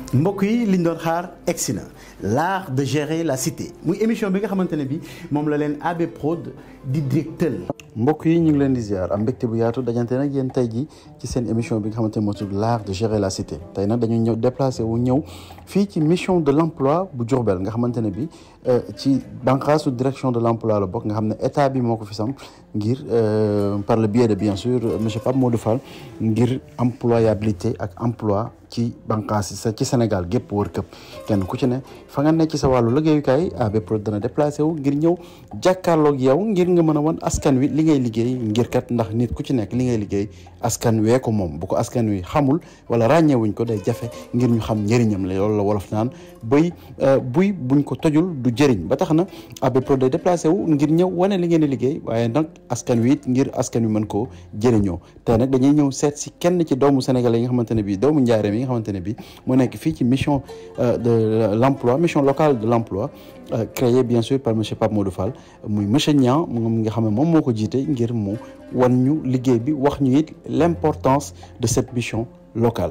mbokk yi liñ doon xaar egsi na l'art de gérer la cité muy émission bi nga xamante ne bi moom la leen AB Prod di directeur mbokk yi ñu ngi leen di ziar am mbégte bu yaatu dajante nag yéen tey ji ci seen émission bi nga xamante ne moo tudd l'art de gérer la cité tey nag dañuy ñëw déplacé wu ñëw fii ci mission de l'emploi bu Diourbel nga xamante ne bi ci bànqaasu direction de l'emploi la bokk nga xam ne état bi moo ko fi sam ngir par le biais de bien sûr monsieur Pape Modou Fall ngir employabilité ak emploi ci bànqaas ci Sénégal gépp wër këpp kenn ku ci ne fa nga nekk ci sa wàllu liggéeyukaay AB Prod dana déplacé wu ngir ñëw jàkkaarloog yow ngir nga mën a wan askan wi li ngay liggéey ngir kat ndax nit ku ci nekk li ngay liggéey askan wee ko moom bu ko askan wi xamul wala ràññeewuñ ko day jafe ngir ñu xam njëriñam la loolu la wolof naan bëy buy buñ ko tojul du jëriñ ba tax na AB Prod day déplacé wu ngir ñëw wane li ngeen di liggéey waaye nag askan wi it ngir askan wi mën koo jëriñoo te nag dañuy ñëw seet si kenn ci doomu sénégalais yi nga xamante ne bii doomu njaareem yi nga xamante ne bii moo nekk fii ci mission de l'emploi mission locale de l'emploi créée bien sûr par monsieur Pape Modou Fall muy monsieur Niang moom nga xam ne moom moo ko jiite ngir mu wan ñu liggéey bi wax ñu it l'importance de cette mission locale.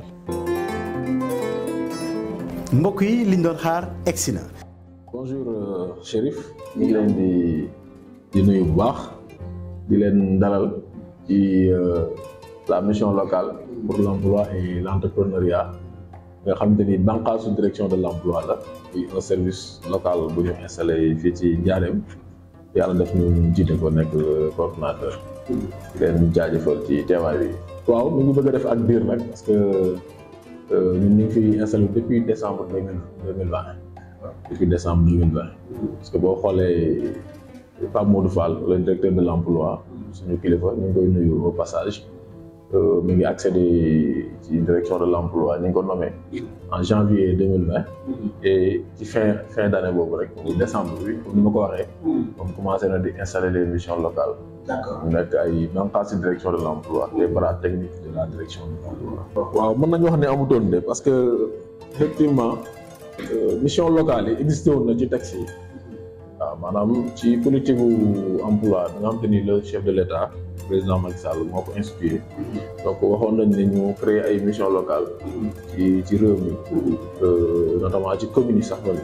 mbokk yi liñ doon xaar egsi na. bonjour Chérif ñu ngi leen di di nuyu bu baax di leen dalal ci la mission locale pour l'emploi et l'entrepreneuriat nga xamante ni bànqaasu direction de l'emploi la di un service local bu ñu installé fii ci Njaareem yàlla def ñu jiite ko nekk coordonnateur di leen jaajëfal ci teewaay bi. waaw ñu ngi bëgg a def ak biir nag parce que ñun ñu ngi fi installé depuis décembre deux mille deux mille vingt depuis décembre deux mille vingt parce que boo xoolee Pape Modou Fall le directeur de l'emploi suñu kilifa ñu ngi koy nuyu au passage. mi ngi accédé ci direction de l'emploi ñu ngi ko nommé en janvier deux mille vingt et ci fin fin d'année boobu rek muy décembre bi comme ni ma ko waxee moom commencé na di installer les missions locales mu nekk ay bànqaas ci direction de l'emploi les bras techniques de la direction de l'emploi waaw mën nañu wax ne amutoon de parce que effectivement mission locale yi existé woon na ci texte yi waaw maanaam ci politique gu emploi da nga xam te ni le chef de l'État président Macky Sall moo ko inspiré donc waxoon nañ ne ñu créer ay mission locale ci ci réew mi notamment ci communes yi sax na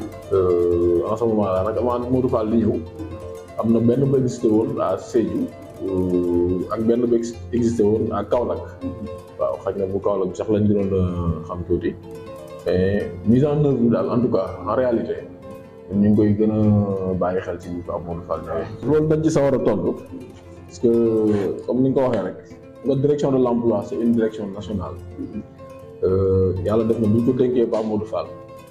en ce moment là nag avant Modou Fall di ñëw am na benn ba existé woon à Sédhiou ak benn ba existé woon à Kaolack waaw xaj na bu Kaolack bi sax lañ gënoon a xam tuuti mais mise en œuvre bi daal en tout cas en réalité ñu ngi koy gën a bàyyi xel ci bi Pape Modou Fall ñëwee loolu dañ ci sawar a tontu parce que comme ni nga ko waxee rek nga direction de l'emploi c'est une direction nationale yàlla def na bu ñu ko dénkee Pape Modou Fall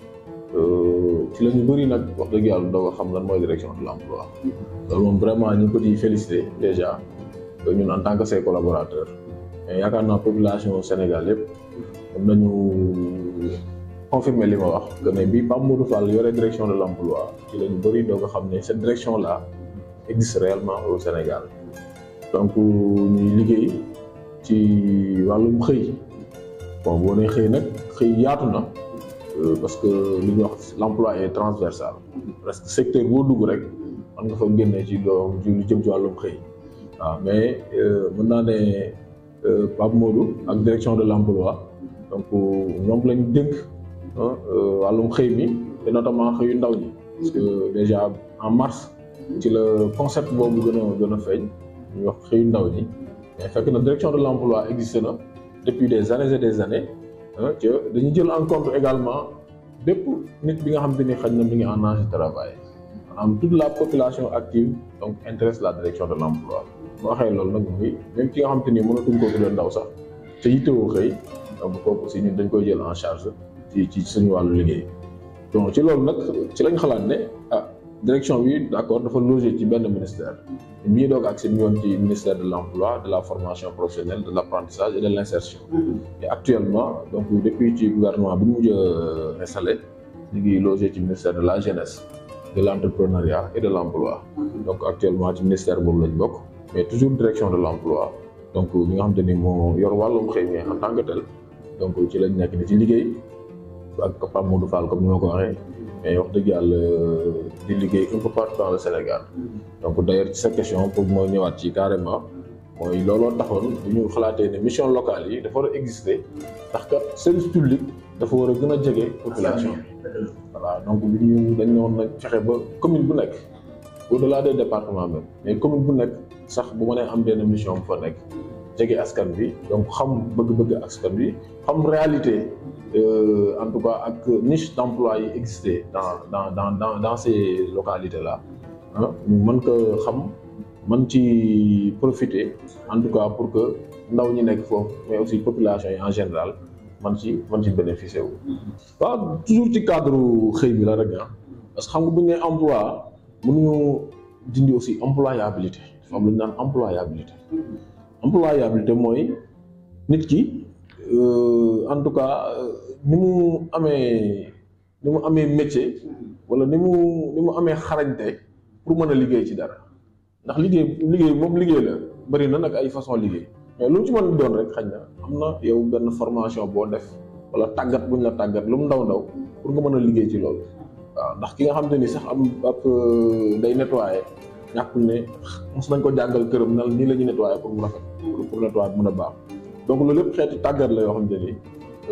ci la ñu bëri nag wax dëgg yàlla doo ko xam lan mooy direction de l'emploi loolu moom vraiment ñu ngi ko ciy féliciter déjà ñun en tant que ses collaborateurs mais yaakaar naa population Sénégal yëpp mën nañu confirmer li ma wax que ne bi Pape Modou Fall yore direction de l'emploi ci la ñu bëri doo ko xam ne cette direction là existe réellement au Sénégal donc ñuy liggéey ci wàllum xëy bon boo nee xëy nag xëy yaatu na parce que li ñuy wax l'emploi est transversal presque secteur boo dugg rek mën nga fa génnee ci loo lu jëm ci wàllum xëy waaw mais mën naa ne Pape Modou ak direction de l'emploi donc ñoom lañ dénk wàllum xëy mi et notamment xëyu ndaw ñi parce que déjà en mars ci la concept boobu gën a gën a feeñ ñu wax xëyu ndaw ñi mais fekk na direction de l'emploi existe na depuis des années et des années ci dañu jël en compte également bépp nit bi nga xam te ni xëy na mi ngi en âge de travail maanaam toute la population active donc intéresse la direction de l'emploi boo waxee loolu nag mooy même ki nga xam te ni mënatuñ koo tuddee ndaw sax te yittewoo xëy donc kooku aussi ñun dañ koy jël en charge ci ci suñu wàllu liggéey donc ci loolu nag ci lañ xalaat ne ah direction bi d'accord dafa loger ci benn ministère bi ñuy doog ak si yoon ci ministère de l'emploi de la formation professionnelle de l'apprentissage et de l'insertion et actuellement donc depuis ci gouvernement bi ñu mujj a installé ñu ngi loger ci ministère de la jeunesse de l'entrepreneuriat et de l'emploi donc actuellement ci ministère boobu lañ bokk mais toujours direction de l'emploi donc ñi nga xamante ni moo yor wàllum xëy mi en tant que tel donc ci lañ nekk ni ci liggéey ak Pape Modou Fall comme ni ma ko waxee mais wax dëgg yàlla di liggéey un peu partout dans le Sénégal donc d'ailleurs ci sa question pour moo ñëwaat ci carrément mooy looloo taxoon bu ñu xalaatee ne mission locale yi dafa war a exister ndax kat service public dafa war a gën a jege population voilà donc bi ñu dañ ñoon nag fexe ba commune bu nekk au-delà des départements même mais commune bu nekk sax bu mënee am benn mission bu fa nekk jege askan bi donc xam bëgg-bëgg askan bi xam réalité en tout cas ak niche d'emploi yi existé dans dans dans dans dans ces localités là ah ñu mën ko xam mën ci profiter en tout cas pour que ndaw ñi nekk foofu mais aussi population yi en général man ci man ci bénéficier wu. waaw toujours ci cadre xëy bi la rek ah parce que xam nga bu ñu nee emploi mënuñu dindi aussi employabilité dafa am lu ñu naan employabilité. employabilité mooy nit ki en tout cas ni mu amee ni mu amee métier wala ni mu ni mu amee xarañte pour mën a liggéey ci dara ndax liggéey liggéey moom liggéey la bari na nag ay façon liggéey mais lu ci mën a doon rek xañ na am na yow benn formation boo def wala tàggat buñ la tàggat lu mu ndaw ndaw pour nga mën a liggéey ci loolu waaw ndax ki nga xam te ni sax am ab day nettoyer ñàkkul ne mos nañ ko jàngal këram na nii la ñuy nettoyer pour mu rafet pour nettoyer mën a baax donc loolu lépp xeeti tàggat la yoo xam te ni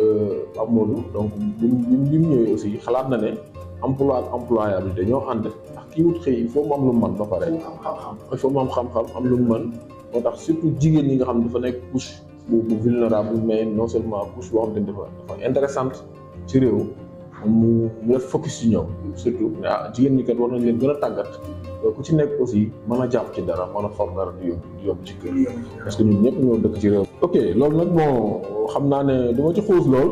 am Modou donc bi bi mu ñëwee aussi xalaat na ne emploi ak employabilité ñoo ànd ndax kii wut xëy il faut mu am lu mu mën ba pare il faut mu am xam-xam am lu mu mën moo tax surtout jigéen ñi nga xam dafa nekk couche bu bu vulnérable mais non seulement couche boo xam te ni dafa dafa intéressante ci réew mu mu def focus ci ñoom surtout ah jigéen ñi kat war nañ leen gën a tàggat ku ci nekk aussi mën a jàpp ci dara mën a for dara di yóbbu di yóbbu ci kër parce que ñun ñëpp ñoo dëkk ci réew ok loolu nag bon xam naa ne du ma ci xuus lool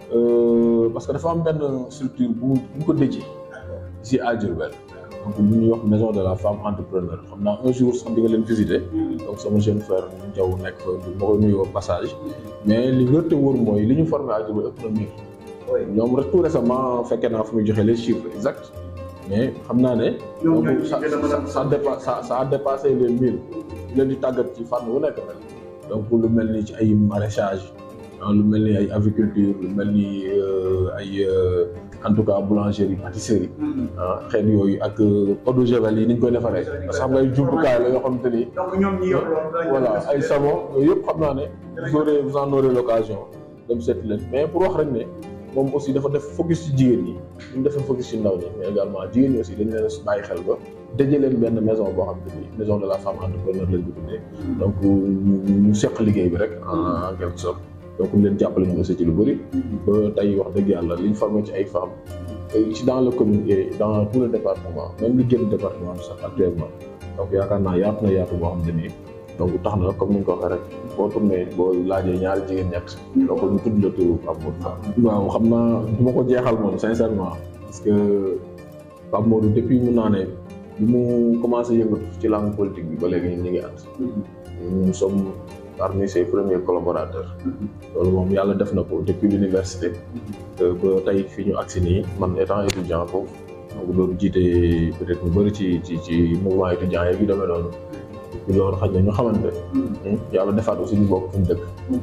parce que dafa am benn structure bu bu ko déjee ici à Diourbel donc bu ñuy wax maison de la femme entrepreneur xam naa un jour sax di nga leen visiter donc sama jeune frère Ndiaw nekk fa ma koy nuyoo passage mais li wér te wóor mooy li ñu formé à Diourbel ëpp na mille ñoom rek tout récemment fekkee naa fu muy joxe les chiffres exacts mais xam naa ne. donc ça ça dépa ça ça a dépassé les mille leen di tàggat ci fànn wu nekk nag donc lu mel ni ci ay maraîchage lu mel ni ay aviculture lu mel ni ay en tout cas boulangerie pâtisserie ah xeet yooyu ak eau de javel yi ni ñu koy defaree parce que xam nga ay jumtukaay la yoo xamante ni. donc ñoom ñi yor loolu voilà ay savon yooyu yëpp xam naa ne. vous aurez vous en aurez l'occasion dem seeti leen mais pour wax rek ne. moom aussi dafa def focus ci jigéen ñi ñu defee focus ci ndaw ñi mais également jigéen ñi aussi dañu leen a bàyyi xel ba daje leen benn maison boo xam te ni maison de la femme entrepreneur lañ ko tuddee donc ñu seq liggéey bi rek en quelque sorte donc ñu leen jàppale ñu aussi ci lu bëri ba tey wax dëgg yàlla liñ formé ci ay femmes ci dans le commune et dans tout le département même li génn département bi sax actuellement donc yaakaar naa yaatu na yaatu boo xam te nii donc tax na comme ni nga ko waxee rek boo tourné boo laajee ñaari jigéen ñett donc ñu tudd la turu Pape Modou Fall waaw xam naa du ma ko jeexal moom sincèrement parce que Pape Modou depuis mun naa ne bi mu commencé yëngatu ci langue politique bi ba léegi ñun ñu ngi ànd nous sommes parmi ses premiers collaborateurs loolu moom yàlla def na ko depuis l'université ba tey fi ñu agsi nii man étant étudiant foofu donc doon jiite peut-être ñu bëri ci ci ci mouvement étudiant yi yu demee noonu loolu xaj na ñu xamante yàlla defaat aussi ñu bokk fu ñu dëkk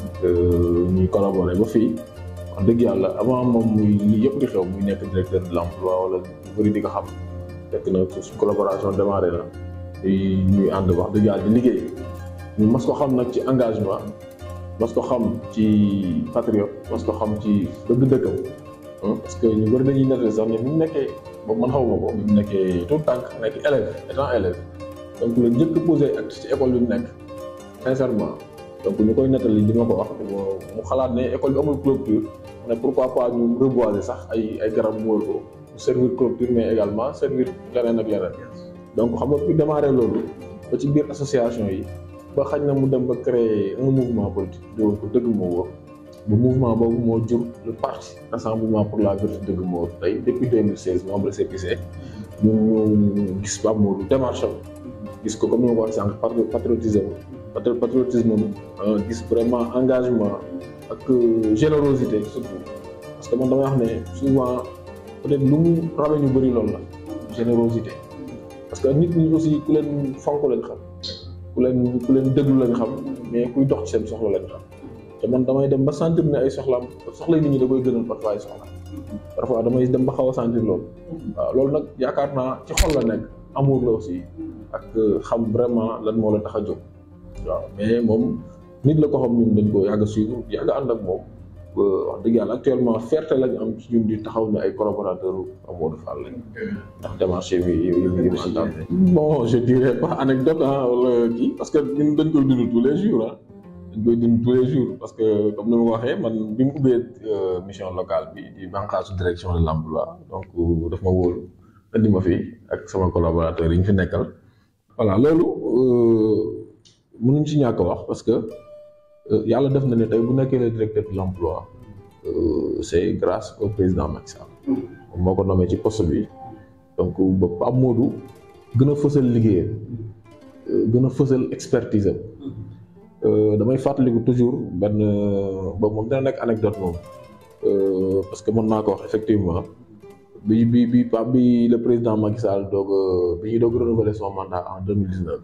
ñuy collaborer ba fii wax dëgg yàlla avant moom muy lii yëpp di xew muy nekk directeur de l'emploi wala ñu bëri di ko xam fekk na suñ collaboration démarré na ñuy ànd wax dëgg yàlla di liggéey ñu mas ko xam nag ci engagement mas ko xam ci patriote mas ko xam ci bëgg dëkkam parce que ñu bëri dañuy nettali sax ne bi mu nekkee boobu man xaw ma ko bi mu nekkee tout tànk nekk élève étant élève donc la njëkk posé acte ci école bi mu nekk sincèrement donc ñu koy nettali di ma ko wax mu xalaat ne école bi amul clôture ne pourquoi pas ñu reboiser sax ay ay garab mu wër ko servir clôture mais également servir leneen ak leneen donc xam nga fi démarré loolu ba ci biir association yi ba xañ na mu dem ba créer un mouvement politique doo ko dëgg moo wóor bu mouvement boobu moo jur le parti rassemblement pour la vertu dëgg moo wóor tey depuis 2016 moom la CPC ñu ñu gis Pape Modou démarche am gis ko comme ni ma ko waxee sànq patriotisme patriotisme gis vraiment engagement ak générosité surtout parce que man damay wax ne souvent peut-être lu mu rawe ñu bëri loolu la générosité parce que nit ñi aussi ku leen fonk lañ xam ku leen ku leen déglu lañ xam mais kuy dox ci seen soxla lañ xam te man damay dem ba sentir ne ay soxlaam soxla nit ñi da koy gënal parfois ay soxla parfois damay dem ba xaw a sentir loolu waaw loolu nag yaakaar naa ci xol la nekk amour la aussi ak xam vraiment lan moo la tax a jóg waaw mais moom nit la ko xam ñun dañ ko yàgg a suivre yàgg ànd ak moom wax dëgg yàlla actuellement fierté lañ am ci ñun di taxaw ne ay collaborateurs Amadou Fall lañ ndax démarche yi yi yi mu àndal. bon je dirais pas anecdote ah wala kii parce que ñun dañ koy dund tous les jours ah dañ koy dund tous les jours parce que comme ni ma ko waxee man bi mu ubbee mission locale bi di bànqaasu direction de l'emploi donc daf ma wóolu indi ma fi ak sama collaborateurs yi ñu fi nekkal voilà loolu mënuñ ci ñàkk wax parce que. yàlla def na ne tey bu nekkee le directeur de l'emploi c'est grâce au président Macky Sall moo ko nommé ci poste bi donc ba Pape Modou gën a fësal liggéeyam gën a fësal expertise am damay fàttaliku toujours benn ba moom dina nekk anecdote moom parce que mën naa ko wax effectivement bi bi bi Pape bi le président Macky Sall doog bi ñuy doog renouveler son mandat en deux mille dix-neuf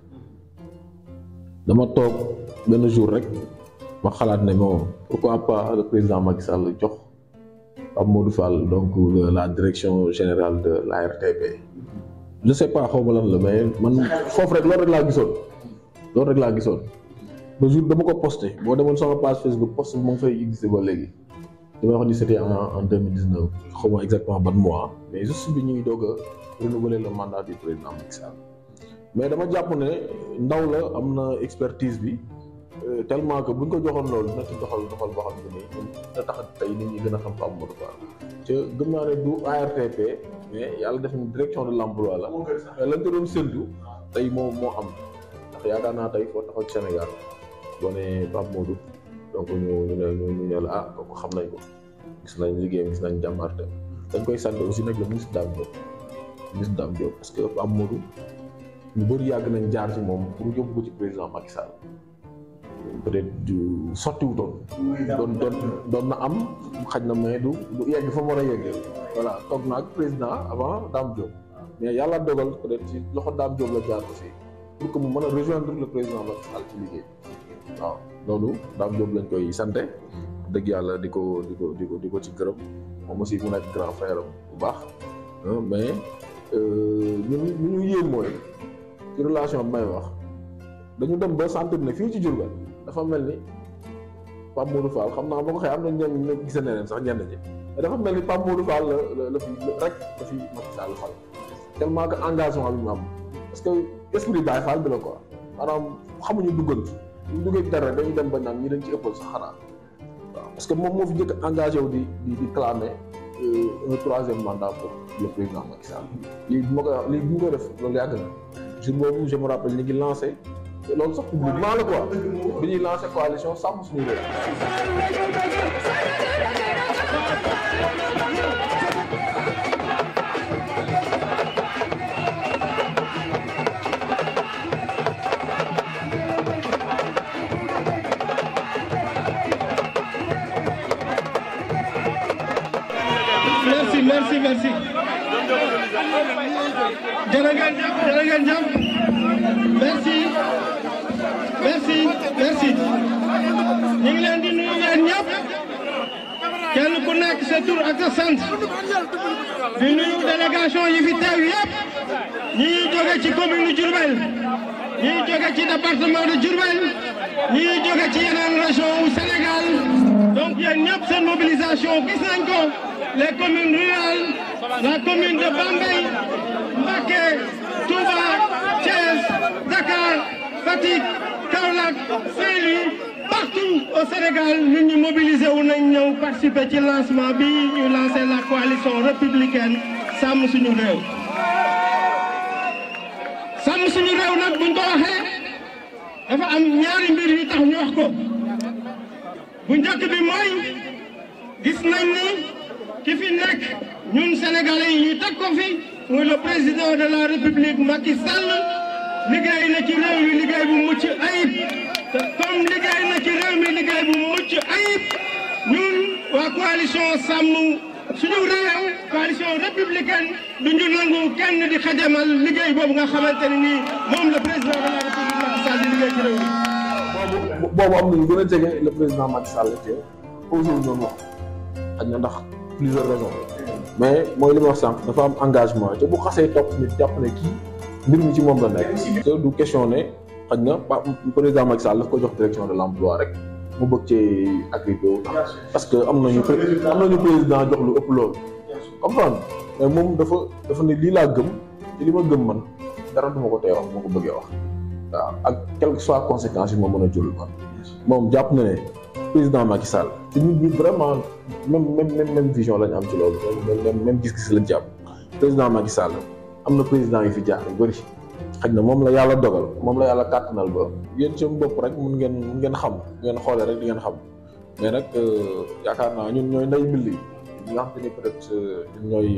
dama toog benn jour rek ma xalaat ne moom pourquoi pas le président Macky Sall jox Pape Modou Fall donc la direction générale de la RTP je sais pas xaw ma lan la mais man foofu rek loolu rek laa gisoon loolu rek laa gisoon ba jour dama ko posté boo demoon sama page Facebook post bi mu ngi fay existé ba léegi damay wax ni c'était en en deux mille dix-neuf xaw ma exactement ban mois mais juste bi ñuy doog a renouveler le mandat du président Macky Sall mais dama jàpp ne ndaw la am na expertise bi. tellement que buñ ko joxoon loolu dina ci doxal doxal boo xam ne nii dina tax tey nit ñi gën a xam Pape Modou Fall te gëm naa ne du ARTP mais yàlla def na direction de l'emploi la mais lañ ko doon séntu tey moo moo am ndax yaakaar naa tey foo taxaw ci Sénégal boo nee Pape Modou donc ñu ñu ne ñu ne la ah kooku xam nañ ko gis nañ liggéeyam gis nañ jàmbarte dañ koy sant aussi nag le ministre Dame Diop ministre Dame Diop parce que Pape Modou ñu bëri yàgg nañ jaar ci moom pour yóbbu ko ci président Macky Sall peut-être du sottiwutoon doon doon doon na am xaj na mais du du yegg fa mu war a yeggee voilà toog na ak président avant Dame Diop mais yàlla dogal peut-être ci loxo Dame Diop la jaar aussi pour que mu mën a rejoindre le président Macky Sall ci liggéey waaw loolu Dame Diop lañ koy sante dëgg yàlla di ko di ko di ko di ko ci gërëm moom aussi mu nekk grand frère am bu baax mais ñun ñu ñu yéem mooy ci relation bi may wax dañu dem ba sentir ne fii ci Diourbel dafa mel ni Pape Modou Fall xam naa boo ko xëy am na ñenn ñi gisee ne leen sax ñenn ñi mais dafa mel ni Pape Modou Fall la la fi rek la fi Macky Sall fal tellement que engagement bi mu am parce que esprit Baye Fall bi la quoi maanaam xamuñu duggantu ñu duggee ci dara dañuy dem ba naan ñi dañ ci ëppal sax xanaa waaw parce que moom moo fi njëkk engagé wu di di di clamer un troisième mandat pour le président Macky Sall lii bu ma koy wax lii bu ma koy def loolu yàgg na jour boobu je me rappelle ñu ngi lancé loolu sax publiquement la quoi bi ñuy lancé coalition sàmm suñu réew. merci merci merci jërë ngeen jëf jërë ngeen jëf merci merci merci ñu ngi leen di nuyu yéen ñëpp kenn ku nekk sa tur ak sa sant di nuyu délégation yi fi teew yëpp ñi ñuy jóge ci commune Diourbel ñi ñuy jóge ci département de Diourbel ñi ñuy jóge ci yeneen région wu Sénégal donc yéen ñëpp seen mobilisation gis nañ ko les communes rurales la commune de Bambey Mbacké Touba Thiès Dakar Fatick Kaolack Saint-Louis partout au Sénégal ñun ñu mobilisé wu nañ ñëw participer ci lancement bi ñu lancé la coalition républicaine sàmm suñu réew. sàmm suñu réew nag buñ ko waxee dafa am ñaari mbir yu tax ñu wax ko bu njëkk bi mooy gis nañ ni ki fi nekk ñun sénégalais yi ñu teg ko fi muy le président de la république Macky Sall. liggéey na ci réew mi liggéey bu mucc ayib te comme liggéey na ci réew mi liggéey bu mucc ayib ñun waa coalition sàmm suñu réew coalition républicaine du ñu nangu kenn di xajamal liggéey boobu nga xamante ne nii moom le président de la république Macky Sall di liggéey ci réew mi. boobu boobu am na ñu gën a jege le président Macky Sall te posé wu ñoom wax xaj na ndax plusieurs raisons mais mooy li ma wax sànq dafa am engagement te bu xasee topp nit jàpp ne kii. mbir mi ci moom la nekk. te du question ne xaj na pa président Macky Sall daf ko jox direction de l'emploi rek mu bëgg cee agrippé wu parce que am nañu am nañu président jox lu ëpp loolu comprendre mais moom dafa dafa ne lii laa gëm te li ma gëm man dara duma ko tey wax moo ko bëggee wax waaw ak quelles que soient conséquences yi ma mën a jël man moom jàpp na ne président Macky Sall te ñun ñun vraiment même même même même vision lañ am ci loolu même même gis-gis lañ ci am président Macky Sall am na président yu fi jaar yu bëri xëy na moom la yàlla dogal moom la yàlla kàttanal ba yéen seen bopp rek mun ngeen mun ngeen xam ngeen xoolee rek di ngeen xam mais nag yaakaar naa ñun ñooy nday mbill yi ñi nga xam te ni peut être ñun ñooy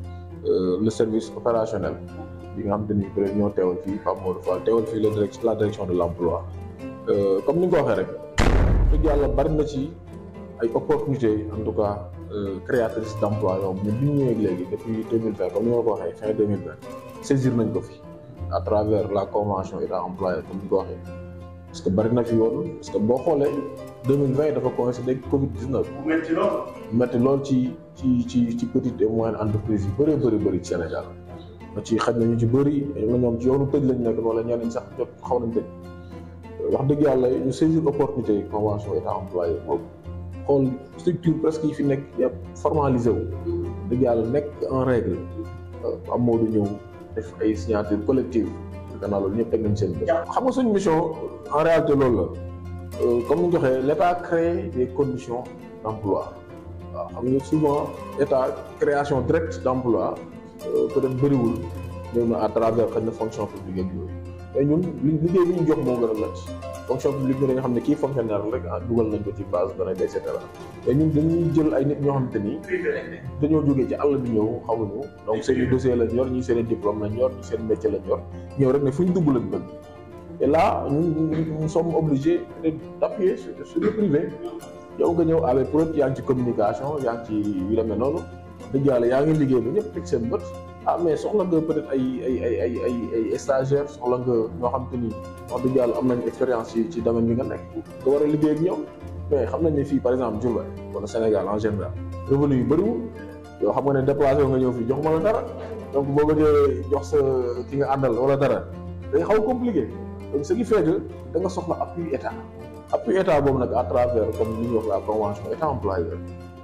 le service opérationnel bi nga xam te ni peut être ñoo teewal fii Pape Modou Fall teewal fii la direct la direction de l' emploi comme ni nga ko waxee rek dëgg yàlla bari na ci ay opportunités en tout cas créatrices d' emploi yow ñun bi ñu ñëwee léegi depuis deux mille vingt comme ni ma la ko waxee fin deux mille vingt saisir nañ ko fi à travers la convention état employeur comme ni ko waxee parce que bari na fi yoon parce que boo xoolee deux mille vingt dafa coïncider ak Covid 19. bu métti lool. métti lool ci ci ci ci petite et moyenne entreprise yu bëree bëri bëri ci Sénégal ba ci xaj na ñu ci bëri na ñoom ci yoonu tëj lañ nekk wala ñenn ñi sax jot xaw nañ tëj wax dëgg yàlla ñu saisir opportunité convention état employeur boobu xool structure presque yi fi nekk yëpp formalisé wu dëgg yàlla nekk en règle am moo du ñëw def ay signature collective gannaaw loolu ñëpp teg nañ seen bët. xam nga suñu mission en réalité loolu la comme ni ñu waxee l' état crée des conditions d' emploi waaw xam nga souvent état création directe d' emploi peut être bëriwul ñëw na à travers xëy na fonction publique ak yooyu mais ñun li liggéey bi ñu jox moo gën a lëcc fonction publique bi nga xam ne kii fonctionnaire rek ah dugal nañ ko ci base données et cetera mais ñun dañuy jël ay nit ñoo xamante ni dañoo jógee ci àll bi ñëw xamuñu donc seen i dossier lañ yor ñii seen i diplôme lañ yor ñii seen métier lañ yor ñëw rek ne fu ñu dugg lañ bëgg et là ñun nous sommes obligés d' appuyer sur sur le privé yow nga ñëw avec pour yaa ngi ci communication yaa ngi ci yu demee noonu dëgg yàlla yaa ngi liggéey ba ñëpp teg seen bët ah mais soxla nga peut être ay ay ay ay ay ay stagiaires soxla nga ñoo xam te ni wax dëgg yàlla am nañ expérience ci ci domaine bi nga nekk nga war a liggéey ak ñoom mais xam nañ ne fii par exemple Diourbel wala Sénégal en général revenu yu bëriwul yoo xam nga ne déplacé nga ñëw fii jox ma la dara donc boo bëggee jox sa ki nga àndal wala dara day xaw compliqué donc ce qui fait que da nga soxla appui état appui état boobu nag à travers comme li ñuy wax la convention état employeur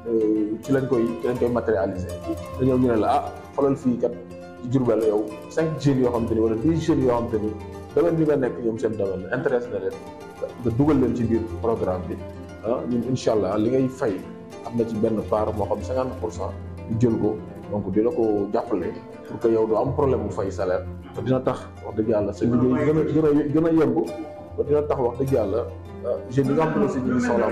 ci lañ koy ci lañ koy matérialiser da ñëw ñu ne la ah xoolal fii kat ci Diourbel yow cinq jeunes yoo xam te ni wala dix jeunes yoo xam te ni domaine bi nga nekk ñoom seen domaine la intéressé na leen nga dugal leen ci biir programme bi ah ñun incha allah li ngay fay am na ci benn part moo xam cinquante pour cent ñu jël ko donc di la ko jàppale pour que yow doo am problème mu fay salaire te dina tax wax dëgg yàlla sa liggéey gën a gën a gën a yemb te dina tax wax dëgg yàlla jeunes yi nga xam ne si ñu ngi soxla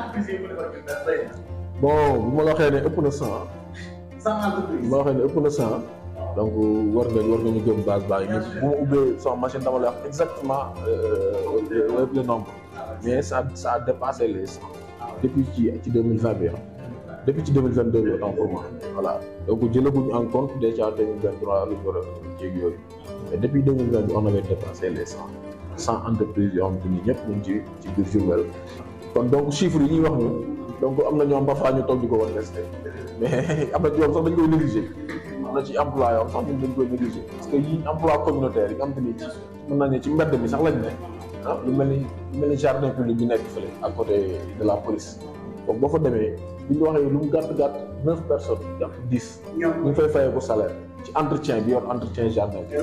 bon bu ma la waxee ne ëpp na cent bu ma la waxee ne ëpp na cent donc war nga war nga ñu gëm base baa ngi nii bu ma ubbee sama machine dama lay wax exactement le nombre mais ça ça a dépassé les cent depuis ci ci deux mille vingt bi depuis ci deux mille vingt deux bi autant pour moi voilà donc jëlaguñu en compte déjà deux mille vingt trois lu ñu war a jéeg yooyu mais depuis deux mille vingt bi on avait dépassé les cent cent entreprises yoo xam te ni ñëpp ñu ngi ci ci biir Diourbel kon donc chiffres yi ñuy wax ñu donc am na ñoom parfois ñu toog di ko war testé mais am na ci yoon sax dañ koy négligé am na ci emploi yoo sax ñun dañ koy négligé parce que yi emploi communautaire yi nga xam te ni ci mën naa ne ci mbedd mi sax lañ ne ah lu mel ni lu mel ni jardin public bi nekk fële à côté de la police donc boo fa demee bu ñu waxee lu mu gàtt gàtt neuf personnes jàpp dix ñu ngi fay fayee ko salaire ci entretien bi yor entretien jardin bi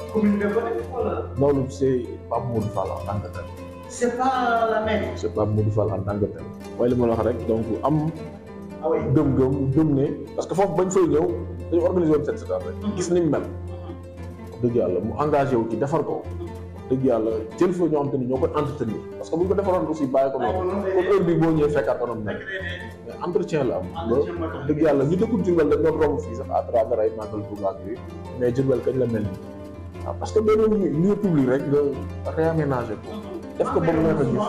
loolu c' est Pape Modou Fall en tant que tel C'est pas la même. c' est Pape Modou Fall en tant que tel mooy li ma la wax rek donc am gëm-gëm gëm ne parce que foofu bañ fay ñëw dañu organisé woon set setal rek gis ni mu mel dëgg yàlla mu engagé wu ci defar ko dëgg yàlla jël fa ñoo xam te ni ñoo koy entretenir parce que bu ñu ko defaroon aussi bàyyi ko noonu kon heure bi boo ñëwee fekkaat anam nekk mais entretien la am ba dëgg yàlla ñu dëkkul Diourbel dañ doon romb fii sax à travers ay màggal Touba yooyu mais Diourbel kañ la mel nii waaw parce que benn lieu public rek nga réaménagé ko def ko ba mu neex a gis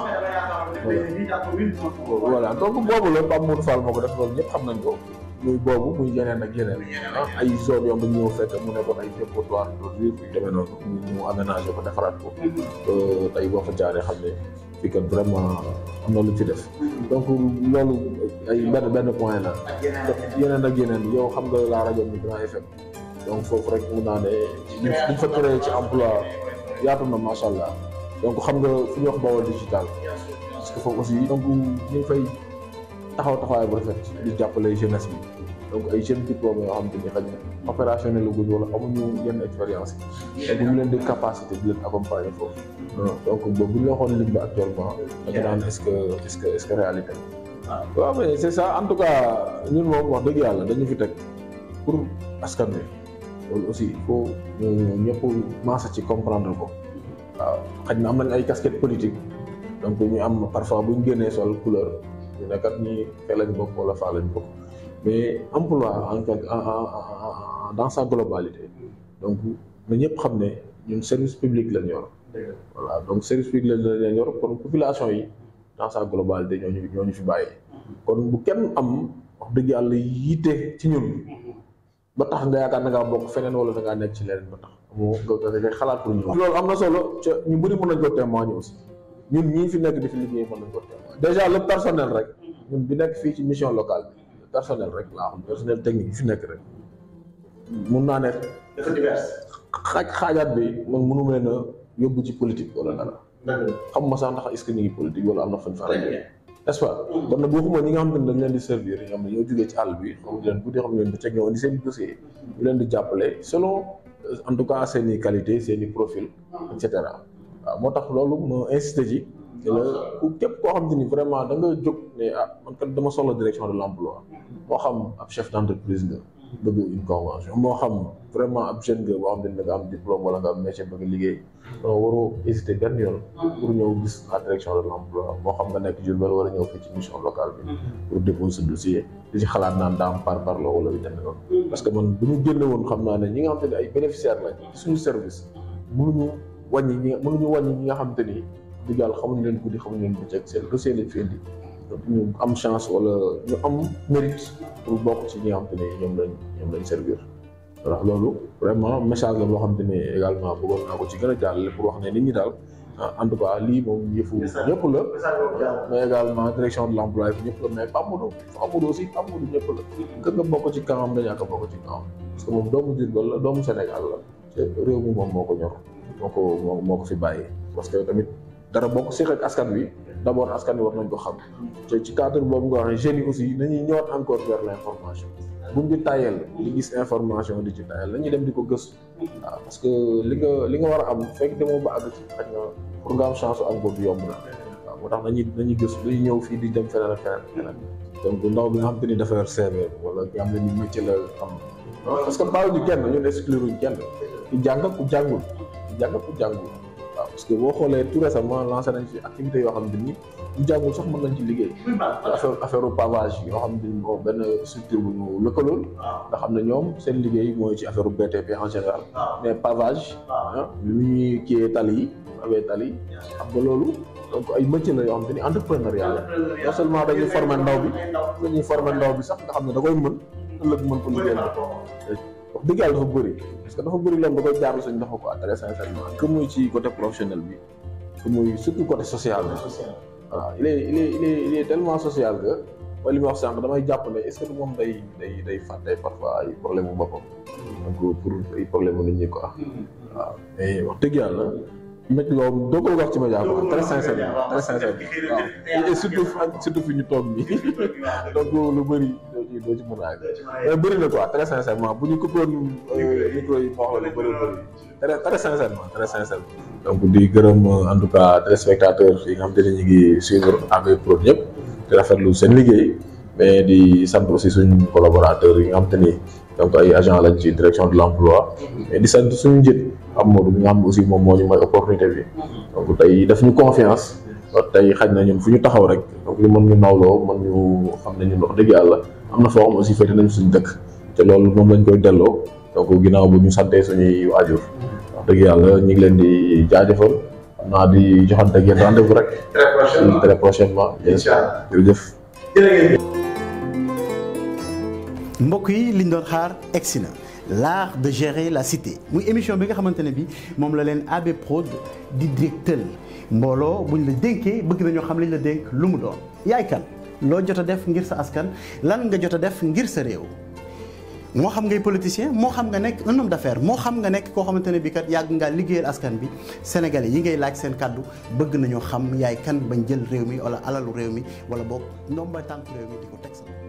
voilà donc boobu la Pape Modou Fall moo ko def loolu ñëpp xam nañ ko muy boobu muy yeneen ak yeneen ah ay zone yoo xam ne ñëw fekk mu nekkoon ay dépotoir d'ordures yu demee noonu mu aménagé ko defaraat ko tey boo fa jaaree xam ne fii kat vraiment am na lu ci def donc loolu ay benn benn point la yeneen ak yeneen yow xam nga la rajo mi Grand FM donc foofu rek mun naa ne liñ fa créé ci emploi yaatu na macha allah donc xam nga fu ñuy wax Baol digital parce que foofu aussi donc ñu ngi fay taxaw taxawaay bu rafet di jàppale jeunesse bi donc ay jeunes diplômés yoo xam te ni xëy na opérationnel la gudd wala amuñu yenn expérience yi donc ñu leen di capacité di leen accompagner foofu donc boobu bu ñu la waxoon lim bi actuellement da nga naan est-ce que est-ce que est-ce que réalité waaw mais c'est ça en tout cas ñun moom wax dëgg yàlla dañu fi teg pour askan wi loolu aussi il faut ñu ñëpp maasa ci comprendre ko waaw xëy na am nañ ay casquette politique donc ñu am parfois bu ñu génnee sol couleur ñu ne kat ñi fee lañ bokk wala faa lañ bokk mais emploi en quelque dans sa globalité donc na ñëpp xam ne ñun service public lañ yor voilà donc service public lañ yor kon population yi dans sa globalité ñooñu ñooñu fi bàyyi kon bu kenn am wax dëgg yàlla yitte ci ñun ba tax nga yaakaar na ngaa bokk feneen wala da ngaa nekk ci leneen ba tax moo nga nga xalaat pour ñu loolu am na solo ca ñu bëri mën nañ ko témoigner aussi ñun ñii fi nekk di fi liggéey mën nañ ko témoigner déjà le personnel rek ñun bi nekk fii ci mission locale bi le personnel rek laa xam personnel technique bi fi nekk rek mun naa ne dafa divers. xaaj xaajaat bi man mënu leen a yóbbu ci politique wala dara xam ma sax ndax est-ce que ñu ngi politique wala am na fañ fa n'est-ce pas kon nag waxuma ñi nga xam ne dañ leen di servir ñi nga xam ne ñoo jógee ci àll bi xam leen bu dee xam leen bëccëg ñoo indi seen dossier ñu leen di jàppale selon en tout cas seen i qualité seen i profil et cetera waaw moo tax loolu ma insisté ci te la ku képp koo xam te ni vraiment da nga jóg ne ah man kat dama soxla direction de l'emploi moo xam ab chef d'entreprise nga bëgg une convention moo xam vraiment ab jeune nga boo xam ne da nga am diplôme wala nga am métier bëgg liggéey donc waroo hésiter benn yoon pour ñëw gis la direction de l'emploi moo xam nga nekk Diourbel wala ñëw fii ci mission locale bi pour déposer sa dossier di ci xalaat naan daam par par la wala yu demee noonu parce que man bu ñu génne woon xam naa ne ñi nga xam te ne ay bénéficiaires lañ suñu service mënuñu wàññi ñi mënuñu wàññi ñi nga xam te ni du yàlla xamuñu leen guddi xamuñu leen bëccëg seen dossier lañ fi indi donc ñu am chance wala ñu am mérite pour bokk ci ñi nga xam te ne ñoom lañ ñoom lañ servir voilà loolu vraiment message la boo xam te ne également bëggoon naa ko ci gën a jàllale pour wax ne nit ñi daal en tout cas lii moom yëfu ñëpp la mais également direction de l'emploi yi ñëpp la mais Pape Modou Pape Modou aussi Pape Modou ñëpp la kër nga bokk ci kanam nga ñàkk a bokk ci kanam parce que moom doomu Diourbel la doomu Sénégal la te réew mi moom moo ko ñor moo ko moo moo ko fi bàyyi parce que tamit dara bokk si ak askan wi d'abord askan wi war nañ ko xam te ci cadre boobu nga wax jeunes yi aussi nañuy ñëwaat encore vers l'information buñ di tayel di gis information di ci tayel la ñuy dem di ko gëstu waaw parce que li nga li nga war a am fekk demoo ba àgg ci xaj na pour nga am chance am ko du yomb na waaw moo tax nañuy nañuy gëstu dañuy ñëw fii di dem feneen ak feneen feneen donc ndaw bi nga xam te ni dafa yor CV wala ki am na ni métier la am parce que baaw ñu kenn ñun exclure ñu kenn ku jàng ku jàngul ku jàng ku jàngul waaw parce que boo xoolee tout récemment lancé nañ fi activité yoo xam ne ni ñu jàngul sax mën nañ ci liggéey affaire affaire pavage yoo xam ne moom benn structure bu ñu lëkkalool nga xam ne ñoom seen liggéey mooy ci affaire BTP en général mais pavage ah lu ñuy kiyee tali yi awee tali yi xam nga loolu donc ay métier la yoo xam te ni entrepreneuriat la non seulement dañuy former ndaw bi dañuy former ndaw bi sax nga xam ne da koy mën ëllëg mën ko liggéey la wax dëgg yàlla dafa bëri parce que dafa bëri loolu da koy jaarlu sañ dafa ko très sincèrement que muy ci côté professionnel bi que muy surtout côté social bi voilà il est il est il est il est tellement social que mooy li ma wax sànq damay jàpp ne est-ce que moom day day day fàtte parfois ay problème mu boppam donc pour ay problème mu nit ñi quoi waaw mais wax dëgg yàlla métti loolu doo ko wax ci média quoi très sincèrement très sincèrement waaw et surtout surtout fi ñu toog nii donc lu bëri doo ci doo ci mën a àgg mais bëri na quoi très sincèrement bu ñu coupé woon micro yi ma wax la lu bëri bëri très très sincèrement très sincèrement donc di gërëm en tout cas téléspectateurs yi nga xam te ne ñu ngi suivre AB Prod ñëpp di rafetlu seen liggéey mais di sant aussi suñu collaborateurs yi nga xam te ni donc ay agent lañ ci direction de l'emploi mais di sant suñu njët am Modou bi nga xam aussi moom moo ñu may opportunité bi donc tey daf ñu confiance tey xaj na ñun fu ñu taxaw rek donc ñu mën ñu nawloo mën ñu xam ne ñun wax dëgg yàlla am na foo xam aussi féete nañ suñu dëkk te loolu moom lañ koy delloo donc ginnaaw bu ñu santee suñuy waajur wax dëgg yàlla ñu ngi leen di jaajëfal xam naa di joxante ak yéen rendez-vous rek très prochainement bien sûr jërëjëf mbokk yi liñ doon xaar egsi na l'art de gérer la cité muy émission bi nga xamante ne bi moom la leen AB Prod di dégtal mbooloo buñ la dénkee bëgg nañoo xam liñ la dénk lu mu doon yaay kan loo jot a def ngir sa askan lan nga jot a def ngir sa réew moo xam ngay politicien moo xam nga nekk un homme d'affaires moo xam nga nekk koo xamante ne bi kat yàgg ngaa liggéeyal askan bi sénégalais yi ngay laaj seen kàddu bëgg nañoo xam yaay kan bañ jël réew mi wala alalu réew mi wala boog ndomba tànk réew mi di ko teg sa